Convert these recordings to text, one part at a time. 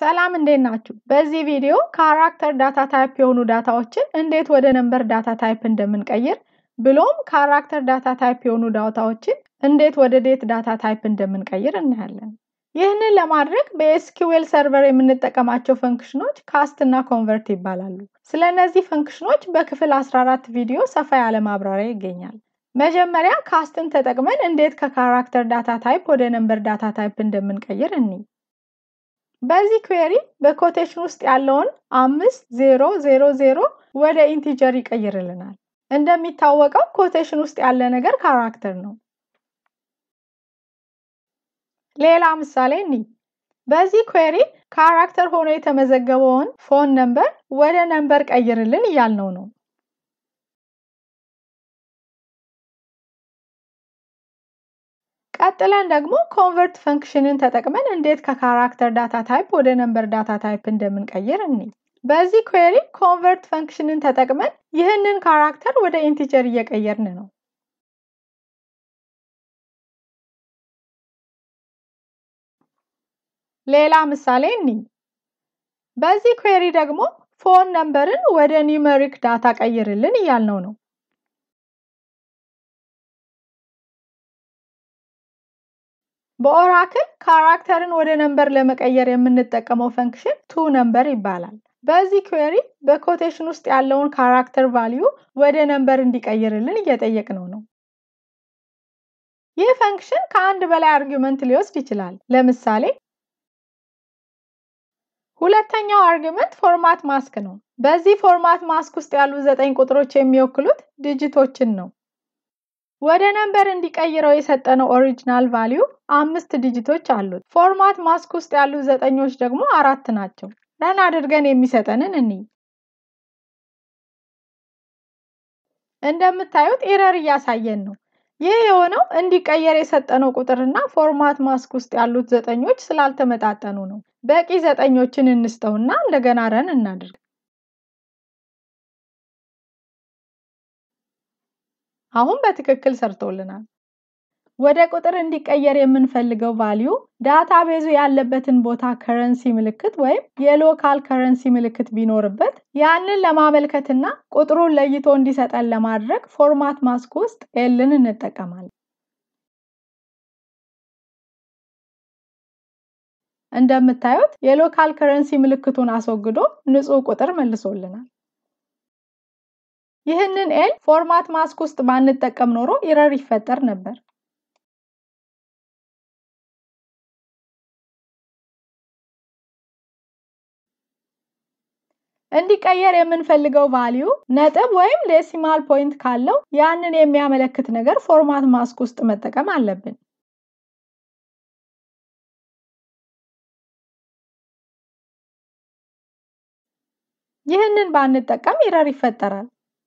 ሰላም እንዴት ናችሁ? በዚህ ቪዲዮ ካራክተር ዳታ ታይፕ የሆኑ ዳታዎችን እንዴት ወደ ነምበር ዳታ ታይፕ እንደምንቀይር ብሎም ካራክተር ዳታ ታይፕ የሆኑ ዳታዎችን እንዴት ወደ ዴት ዳታ ታይፕ እንደምንቀይር እናያለን። ይህንን ለማድረግ በኤስኪውኤል ሰርቨር የምንጠቀማቸው ፈንክሽኖች ካስት እና ኮንቨርት ይባላሉ። ስለ እነዚህ ፈንክሽኖች በክፍል 14 ቪዲዮ ሰፋ ያለ ማብራሪያ ይገኛል። መጀመሪያ ካስትን ተጠቅመን እንዴት ከካራክተር ዳታ ታይፕ ወደ ነምበር ዳታ ታይፕ እንደምንቀይር እኒ በዚህ ኩዌሪ በኮቴሽን ውስጥ ያለውን አምስት ዜሮ ዜሮ ዜሮ ወደ ኢንቲጀር ይቀይርልናል። እንደሚታወቀው ኮቴሽን ውስጥ ያለ ነገር ካራክተር ነው። ሌላ ምሳሌ እኒ በዚህ ኩዌሪ ካራክተር ሆኖ የተመዘገበውን ፎን ነምበር ወደ ነምበር ቀይርልን እያልነው ነው። ቀጥለን ደግሞ ኮንቨርት ፈንክሽንን ተጠቅመን እንዴት ከካራክተር ዳታ ታይፕ ወደ ነምበር ዳታ ታይፕ እንደምንቀይር እኒ በዚህ ኩዌሪ ኮንቨርት ፈንክሽንን ተጠቅመን ይህንን ካራክተር ወደ ኢንቲጀር እየቀየርን ነው። ሌላ ምሳሌ እኒ በዚህ ኩዌሪ ደግሞ ፎን ነምበርን ወደ ኒውመሪክ ዳታ ቀይርልን እያልነው ነው። በኦራክል ካራክተርን ወደ ነምበር ለመቀየር የምንጠቀመው ፈንክሽን ቱ ነምበር ይባላል። በዚህ ኩዌሪ በኮቴሽን ውስጥ ያለውን ካራክተር ቫሊዩ ወደ ነምበር እንዲቀይርልን እየጠየቅነው ነው። ይህ ፈንክሽን ከአንድ በላይ አርጊመንት ሊወስድ ይችላል። ለምሳሌ ሁለተኛው አርጊመንት ፎርማት ማስክ ነው። በዚህ ፎርማት ማስክ ውስጥ ያሉ ዘጠኝ ቁጥሮች የሚወክሉት ዲጂቶችን ነው። ወደ ነምበር እንዲቀይረው የሰጠነው ኦሪጂናል ቫሊዩ አምስት ዲጂቶች አሉት። ፎርማት ማስክ ውስጥ ያሉ ዘጠኞች ደግሞ አራት ናቸው። ረን አድርገን የሚሰጠንን እኒ እንደምታዩት ኤረር እያሳየን ነው። ይህ የሆነው እንዲቀየር የሰጠነው ቁጥርና ፎርማት ማስክ ውስጥ ያሉት ዘጠኞች ስላልተመጣጠኑ ነው። በቂ ዘጠኞችን እንስጠውና እንደገና ረን እናድርግ። አሁን በትክክል ሰርቶልናል። ወደ ቁጥር እንዲቀየር የምንፈልገው ቫሊዩ ዳታቤዙ ያለበትን ቦታ ከረንሲ ምልክት ወይም የሎካል ከረንሲ ምልክት ቢኖርበት ያንን ለማመልከትና ቁጥሩን ለይቶ እንዲሰጠን ለማድረግ ፎርማት ማስክ ውስጥ ኤልን እንጠቀማለን። እንደምታዩት የሎካል ከረንሲ ምልክቱን አስወግዶ ንጹህ ቁጥር መልሶልናል። ይህንን ኤል ፎርማት ማስክ ውስጥ ባንጠቀም ኖሮ ኢረር ይፈጠር ነበር። እንዲቀየር የምንፈልገው ቫሊዩ ነጥብ ወይም ዴሲማል ፖይንት ካለው ያንን የሚያመለክት ነገር ፎርማት ማስክ ውስጥ መጠቀም አለብን። ይህንን ባንጠቀም ኢረር ይፈጠራል።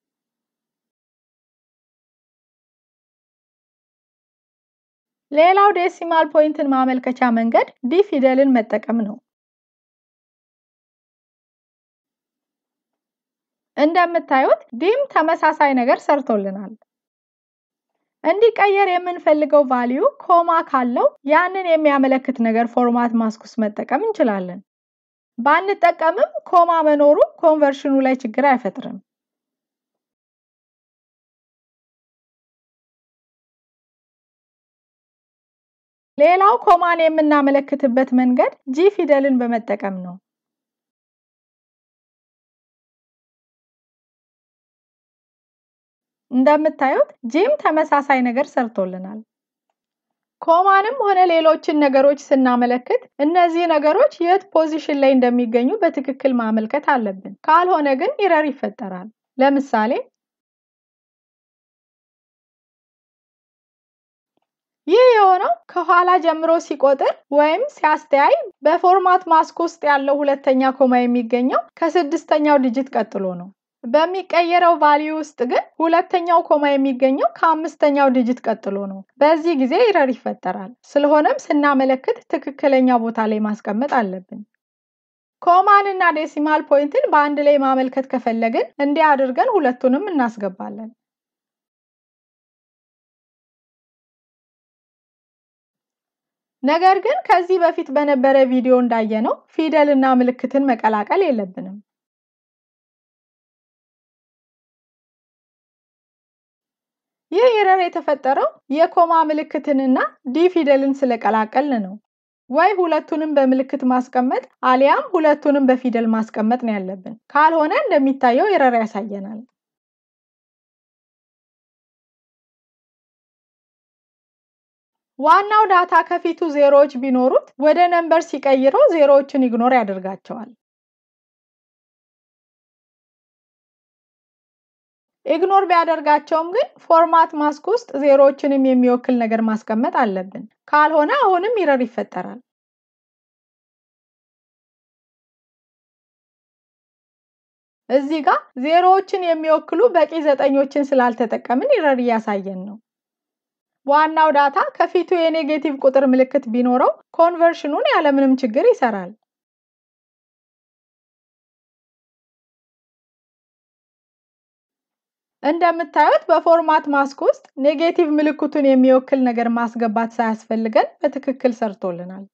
ሌላው ዴሲማል ፖይንትን ማመልከቻ መንገድ ዲ ፊደልን መጠቀም ነው። እንደምታዩት ዲም ተመሳሳይ ነገር ሰርቶልናል። እንዲቀየር የምንፈልገው ቫሊዩ ኮማ ካለው ያንን የሚያመለክት ነገር ፎርማት ማስክ ውስጥ መጠቀም እንችላለን። ባንጠቀምም ኮማ መኖሩ ኮንቨርሽኑ ላይ ችግር አይፈጥርም። ሌላው ኮማን የምናመለክትበት መንገድ ጂ ፊደልን በመጠቀም ነው። እንደምታዩት ጂም ተመሳሳይ ነገር ሰርቶልናል። ኮማንም ሆነ ሌሎችን ነገሮች ስናመለክት እነዚህ ነገሮች የት ፖዚሽን ላይ እንደሚገኙ በትክክል ማመልከት አለብን። ካልሆነ ግን ኢረር ይፈጠራል። ለምሳሌ ይህ የሆነው ከኋላ ጀምሮ ሲቆጥር ወይም ሲያስተያይ በፎርማት ማስክ ውስጥ ያለው ሁለተኛ ኮማ የሚገኘው ከስድስተኛው ዲጂት ቀጥሎ ነው። በሚቀየረው ቫሊዩ ውስጥ ግን ሁለተኛው ኮማ የሚገኘው ከአምስተኛው ዲጂት ቀጥሎ ነው። በዚህ ጊዜ ኢረር ይፈጠራል። ስለሆነም ስናመለክት ትክክለኛ ቦታ ላይ ማስቀመጥ አለብን። ኮማን እና ዴሲማል ፖይንትን በአንድ ላይ ማመልከት ከፈለግን እንዲህ አድርገን ሁለቱንም እናስገባለን። ነገር ግን ከዚህ በፊት በነበረ ቪዲዮ እንዳየነው ፊደልና ምልክትን መቀላቀል የለብንም። ይህ ኤረር የተፈጠረው የኮማ ምልክትንና ዲ ፊደልን ስለቀላቀልን ነው። ወይ ሁለቱንም በምልክት ማስቀመጥ አሊያም ሁለቱንም በፊደል ማስቀመጥ ነው ያለብን። ካልሆነ እንደሚታየው ኤረር ያሳየናል። ዋናው ዳታ ከፊቱ ዜሮዎች ቢኖሩት ወደ ነምበር ሲቀይረው ዜሮዎችን ኢግኖር ያደርጋቸዋል። ኢግኖር ቢያደርጋቸውም ግን ፎርማት ማስክ ውስጥ ዜሮዎችንም የሚወክል ነገር ማስቀመጥ አለብን። ካልሆነ አሁንም ኢረር ይፈጠራል። እዚህ ጋር ዜሮዎችን የሚወክሉ በቂ ዘጠኞችን ስላልተጠቀምን ኢረር እያሳየን ነው። ዋናው ዳታ ከፊቱ የኔጌቲቭ ቁጥር ምልክት ቢኖረው ኮንቨርሽኑን ያለምንም ችግር ይሰራል። እንደምታዩት በፎርማት ማስክ ውስጥ ኔጌቲቭ ምልክቱን የሚወክል ነገር ማስገባት ሳያስፈልገን በትክክል ሰርቶልናል።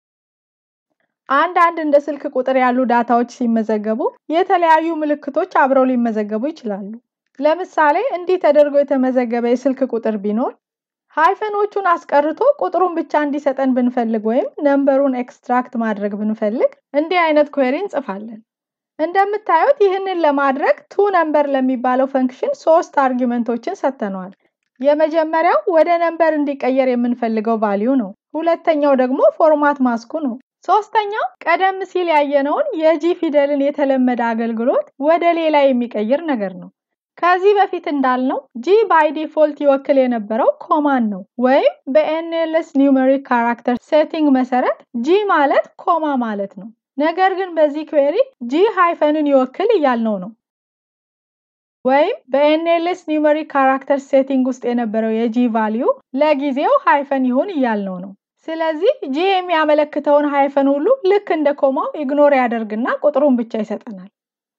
አንዳንድ እንደ ስልክ ቁጥር ያሉ ዳታዎች ሲመዘገቡ የተለያዩ ምልክቶች አብረው ሊመዘገቡ ይችላሉ። ለምሳሌ እንዲህ ተደርጎ የተመዘገበ የስልክ ቁጥር ቢኖር ሃይፈኖቹን አስቀርቶ ቁጥሩን ብቻ እንዲሰጠን ብንፈልግ ወይም ነምበሩን ኤክስትራክት ማድረግ ብንፈልግ እንዲህ አይነት ኩዌሪ እንጽፋለን። እንደምታዩት ይህንን ለማድረግ ቱ ነምበር ለሚባለው ፈንክሽን ሶስት አርጊመንቶችን ሰጥተነዋል። የመጀመሪያው ወደ ነምበር እንዲቀየር የምንፈልገው ቫሊዩ ነው። ሁለተኛው ደግሞ ፎርማት ማስኩ ነው። ሶስተኛው ቀደም ሲል ያየነውን የጂ ፊደልን የተለመደ አገልግሎት ወደ ሌላ የሚቀይር ነገር ነው። ከዚህ በፊት እንዳልነው ጂ ባይ ዲፎልት ይወክል የነበረው ኮማን ነው ወይም በኤንኤልኤስ ኒውመሪክ ካራክተር ሴቲንግ መሰረት ጂ ማለት ኮማ ማለት ነው። ነገር ግን በዚህ ኩዌሪ ጂ ሃይፈንን ይወክል እያልነው ነው። ወይም በኤንኤልኤስ ኒውመሪክ ካራክተር ሴቲንግ ውስጥ የነበረው የጂ ቫሊዩ ለጊዜው ሃይፈን ይሁን እያልነው ነው። ስለዚህ ጂ የሚያመለክተውን ሃይፈን ሁሉ ልክ እንደ ኮማው ኢግኖር ያደርግና ቁጥሩን ብቻ ይሰጠናል።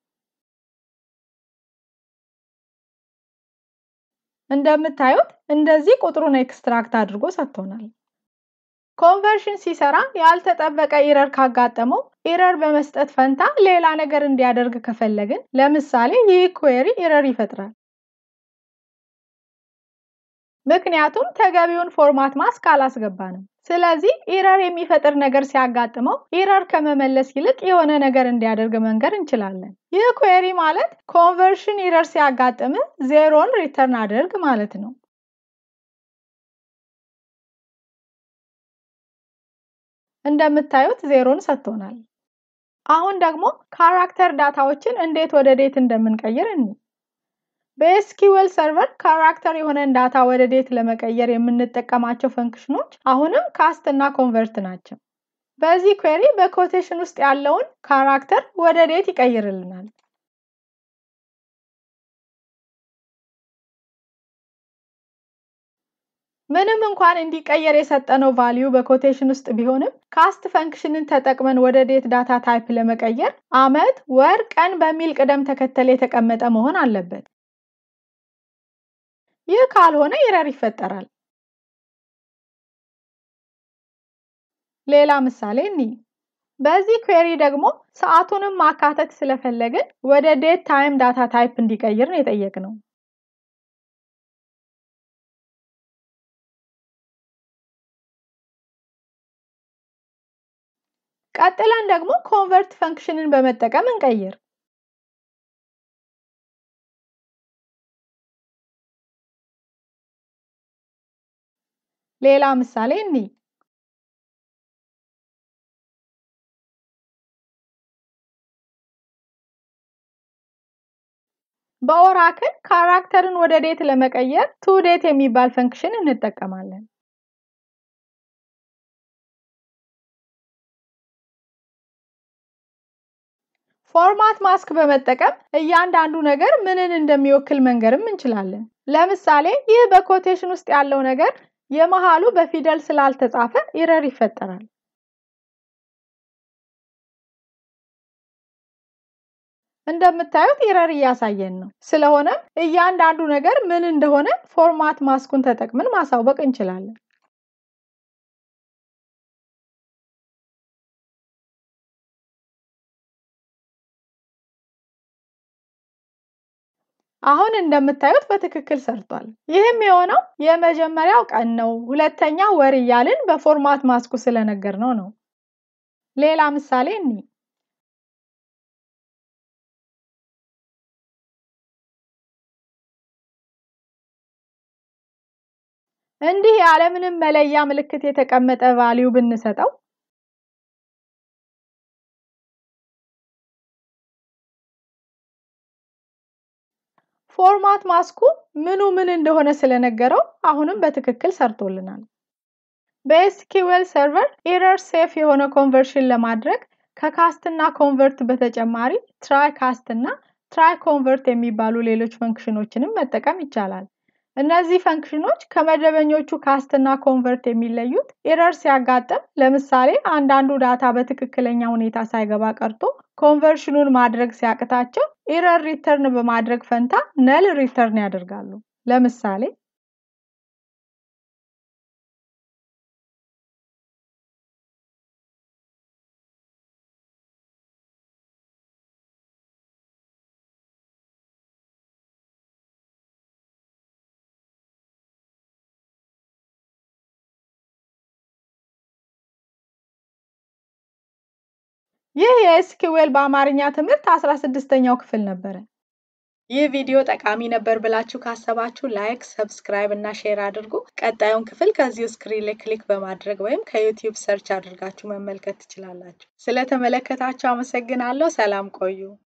እንደምታዩት እንደዚህ ቁጥሩን ኤክስትራክት አድርጎ ሰጥቶናል። ኮንቨርሽን ሲሰራ ያልተጠበቀ ኢረር ካጋጠመው ኢረር በመስጠት ፈንታ ሌላ ነገር እንዲያደርግ ከፈለግን ለምሳሌ ይህ ኩዌሪ ኢረር ይፈጥራል። ምክንያቱም ተገቢውን ፎርማት ማስክ አላስገባንም። ስለዚህ ኢረር የሚፈጥር ነገር ሲያጋጥመው ኢረር ከመመለስ ይልቅ የሆነ ነገር እንዲያደርግ መንገር እንችላለን። ይህ ኩዌሪ ማለት ኮንቨርሽን ኢረር ሲያጋጥም ዜሮን ሪተርን አድርግ ማለት ነው። እንደምታዩት ዜሮን ሰጥቶናል። አሁን ደግሞ ካራክተር ዳታዎችን እንዴት ወደ ዴት እንደምንቀይር እኒ በኤስኪውኤል ሰርቨር ካራክተር የሆነን ዳታ ወደ ዴት ለመቀየር የምንጠቀማቸው ፈንክሽኖች አሁንም ካስት እና ኮንቨርት ናቸው። በዚህ ኩዌሪ በኮቴሽን ውስጥ ያለውን ካራክተር ወደ ዴት ይቀይርልናል። ምንም እንኳን እንዲቀየር የሰጠነው ቫሊዩ በኮቴሽን ውስጥ ቢሆንም ካስት ፈንክሽንን ተጠቅመን ወደ ዴት ዳታ ታይፕ ለመቀየር አመት፣ ወር፣ ቀን በሚል ቅደም ተከተል የተቀመጠ መሆን አለበት። ይህ ካልሆነ ኢረር ይፈጠራል። ሌላ ምሳሌ እኒ በዚህ ኩዌሪ ደግሞ ሰዓቱንም ማካተት ስለፈለግን ወደ ዴት ታይም ዳታ ታይፕ እንዲቀይር ነው የጠየቅነው። ቀጥለን ደግሞ ኮንቨርት ፈንክሽንን በመጠቀም እንቀይር። ሌላ ምሳሌ እኒ በኦራክል ካራክተርን ወደ ዴት ለመቀየር ቱ ዴት የሚባል ፈንክሽን እንጠቀማለን። ፎርማት ማስክ በመጠቀም እያንዳንዱ ነገር ምንን እንደሚወክል መንገርም እንችላለን። ለምሳሌ ይህ በኮቴሽን ውስጥ ያለው ነገር የመሃሉ በፊደል ስላልተጻፈ ኢረር ይፈጠራል። እንደምታዩት ኢረር እያሳየን ነው። ስለሆነም እያንዳንዱ ነገር ምን እንደሆነ ፎርማት ማስኩን ተጠቅመን ማሳወቅ እንችላለን። አሁን እንደምታዩት በትክክል ሰርቷል። ይህም የሆነው የመጀመሪያው ቀን ነው፣ ሁለተኛው ወር እያልን በፎርማት ማስኩ ስለነገርነው ነው። ሌላ ምሳሌ እኒ እንዲህ ያለምንም መለያ ምልክት የተቀመጠ ቫሊዩ ብንሰጠው ፎርማት ማስኩ ምኑ ምን እንደሆነ ስለነገረው አሁንም በትክክል ሰርቶልናል። በኤስኪውኤል ሰርቨር ኤረር ሴፍ የሆነ ኮንቨርሽን ለማድረግ ከካስት እና ኮንቨርት በተጨማሪ ትራይ ካስት እና ትራይ ኮንቨርት የሚባሉ ሌሎች ፈንክሽኖችንም መጠቀም ይቻላል። እነዚህ ፈንክሽኖች ከመደበኞቹ ካስት እና ኮንቨርት የሚለዩት ኤረር ሲያጋጥም፣ ለምሳሌ አንዳንዱ ዳታ በትክክለኛ ሁኔታ ሳይገባ ቀርቶ ኮንቨርሽኑን ማድረግ ሲያቅታቸው ኤረር ሪተርን በማድረግ ፈንታ ነል ሪተርን ያደርጋሉ። ለምሳሌ ይህ የኤስኪውኤል በአማርኛ ትምህርት አስራ ስድስተኛው ክፍል ነበረ። ይህ ቪዲዮ ጠቃሚ ነበር ብላችሁ ካሰባችሁ ላይክ፣ ሰብስክራይብ እና ሼር አድርጉ። ቀጣዩን ክፍል ከዚሁ ስክሪን ላይ ክሊክ በማድረግ ወይም ከዩቲዩብ ሰርች አድርጋችሁ መመልከት ትችላላችሁ። ስለተመለከታችሁ አመሰግናለሁ። ሰላም ቆዩ።